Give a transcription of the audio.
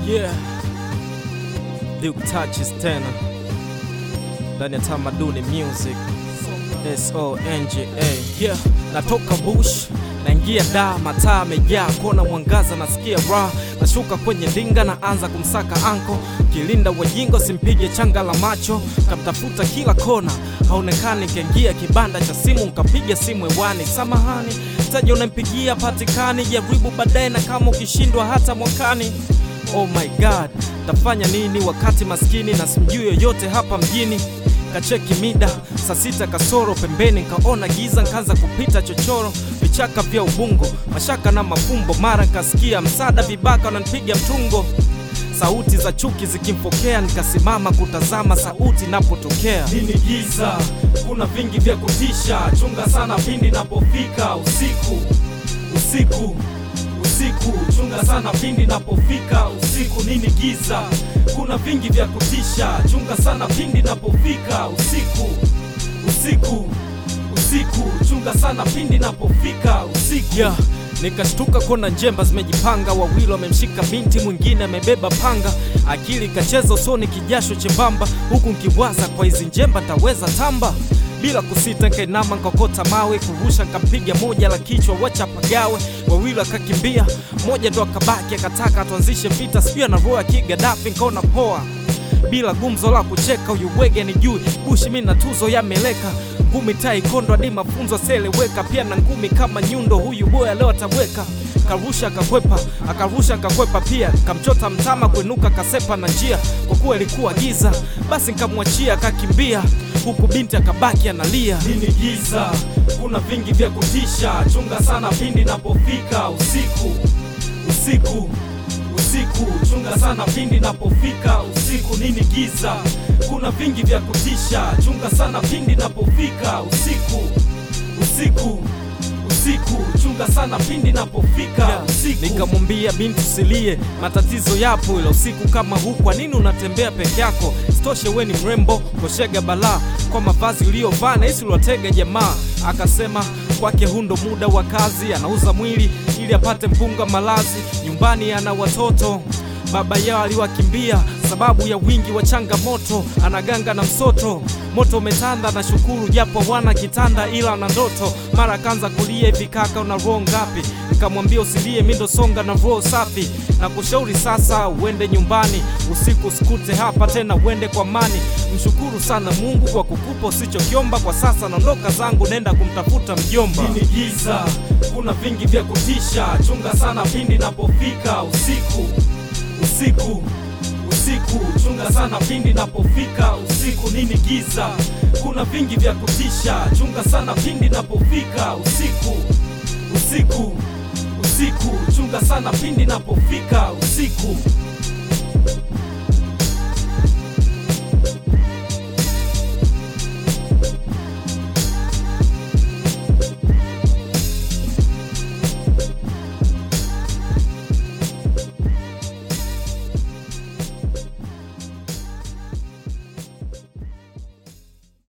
Yeah. Duke touches tena ndani ya tamaduni music songa yeah. Natoka bush naingia da mataa amejaa kona mwangaza nasikia raha nashuka kwenye ndinga na anza kumsaka anko kilinda wajingo simpige changa la macho kamtafuta kila kona haonekani kiingia kibanda cha simu nkapiga simu hewani samahani mtaji unampigia patikani jaribu baadaye na kama ukishindwa hata mwakani oh my god tafanya nini wakati maskini na simjui yoyote hapa mjini kacheki mida saa sita kasoro pembeni nkaona giza nkaanza kupita chochoro vichaka vya ubungo mashaka na mafumbo mara nkasikia msada vibaka wananipiga mtungo sauti za chuki zikimfokea nikasimama kutazama sauti napotokea nini giza kuna vingi vya kutisha chunga sana pindi napofika usiku usiku usiku chunga sana pindi napofika usiku nini giza kuna vingi vya kutisha chunga sana pindi napofika usiku usiku usiku chunga sana pindi napofika usiku yeah. Nikashtuka kona njemba zimejipanga, wawili wamemshika binti, mwingine amebeba panga. Akili kacheza usoni, kijasho chembamba, huku nkiwaza kwa hizi njemba taweza tamba. Bila kusita nkainama nkokota mawe, kurusha nkampiga moja la kichwa, wacha pagawe. Wawili akakimbia, mmoja ndo akabaki, akataka tuanzishe vita, sijui anaroa kigadafi, nkaona poa bila gumzo la kucheka, huyu wege ni juu bushi, mi na tuzo yameleka ngumi tai kondo hadi mafunzo seleweka, pia na ngumi kama nyundo, huyu boya leo ataweka. Karusha akakwepa, akarusha akakwepa pia, kamchota mtama kuinuka kasepa na njia, kwa kuwa ilikuwa giza, basi nkamwachia akakimbia, huku binti akabaki analia. nini giza kuna vingi vya kutisha chunga sana pindi napofika usiku usiku usiku chunga sana pindi napofika usiku nini giza kuna vingi vya kutisha chunga sana pindi napofika usiku usiku usiku chunga sana pindi napofika usiku Nikamwambia binti usilie, matatizo yapo, ila usiku kama huu, kwa nini unatembea peke yako? Sitoshe we ni mrembo, koshega balaa kwa mavazi uliyovaa na hisi uliwatega jamaa. Akasema kwake huu ndo muda wa kazi, anauza mwili ili apate mpunga malazi. Nyumbani ana watoto baba yao aliwakimbia sababu ya wingi wa changamoto, anaganga na msoto. Moto umetanda na shukuru, japo wana kitanda ila na ndoto. Mara akaanza kulia hivi, kaka una roho ngapi? Nikamwambia usilie, mi ndo songa na roho safi, na kushauri sasa uende nyumbani, usiku usikute hapa tena, uende kwa amani. Mshukuru sana Mungu kwa kukupa usichokiomba. Kwa sasa naondoka zangu, nenda kumtafuta mjomba. nini giza kuna vingi vya kutisha chunga sana pindi napofika usiku usiku usiku chunga sana pindi napofika usiku nini giza kuna vingi vya kutisha chunga sana pindi napofika usiku usiku usiku chunga sana pindi napofika usiku